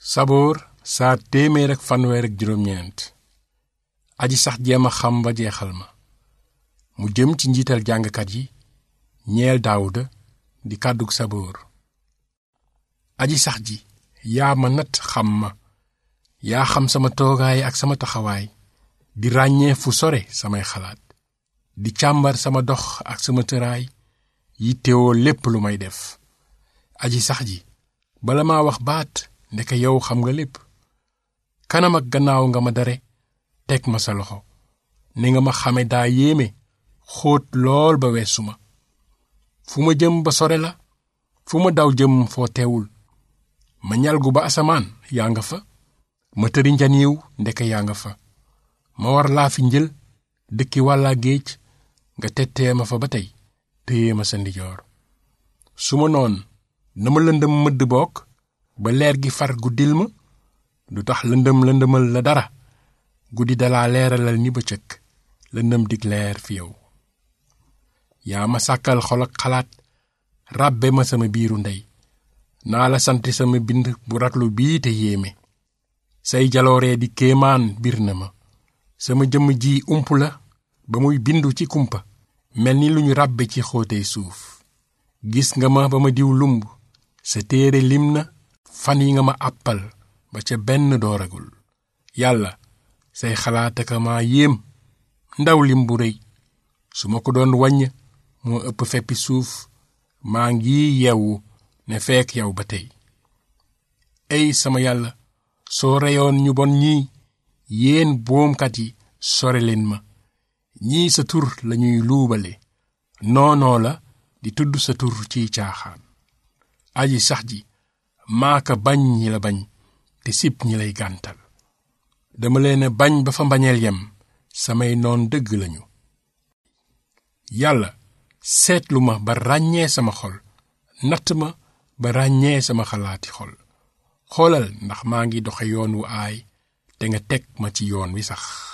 saboor saa téeméer ak fanweer ak juróom-ñeent aji sax jéem a xam ba jeexal ma mu jëm ci njiital jàngkat yi ñeel daawuda di kàddug saboor aji sax ji yaa ma natt xam ma yaa xam sama toogaay ak sama taxawaay di ràññee fu sore samay xalaat di càmbar sama dox ak sama tëraay yittewoo lépp lu may def aji sax ji bala maa wax baat ndeke yow xam nga lépp kanam ak gannaaw nga ma dare teg ma sa loxo ni nga ma xame daa yéeme xóot lool ba weesu ma fu ma jëm ba sore la fu ma daw jëm foo teewul ma ñalgu ba asamaan yaa nga fa ma tëri njaniiw ndeke yaa nga fa ma war laa fi njël dëkki wàllaa géej nga tettee ma fa ba tey téye ma sa ndijoor su ma noon na ma lëndëm mëdd bokk ba leer gi far guddil ma du tax lëndëm lëndëmal la dara guddi dalaa leeralal ni bëccëg lëndëm dig leer fi yow yaa ma sàkkal xol ak xalaat ràbbe ma sama biiru ndey naa la sant sama bind bu raglu bii te yéeme say jalooree di kéemaan bir na ma sama jëmm ji ump la ba muy bindu ci kumpa mel ni lu ñu ràbbe ci xóotey suuf gis nga ma ba ma diw lumb sa téere lim na fan yi nga ma àppal ba ca benn dooragul yàlla say xalaat ak ma yéem ndaw lim bu rëy su ma ko doon wàññ moo ëpp feppi suuf maa ngi yeewu ne fekk yow ba tey ey sama yàlla soo reyoon ñu bon ñii yéen boomkat yi sore leen ma ñii sa tur lañuy luubale noonoo la di tudd sa tur ciy caaxaan aji sax ji maaka bañ ñi la bañ te sib ñi lay gàntal dama leen bañ ba fa mbañeel yem samay noon dëgg lañu yàlla seetlu ma ba ràññee sama xol natt ma ba ràññee sama xalaati xol xoolal ndax maa ngi doxe yoon wu aay te nga teg ma ci yoon wi sax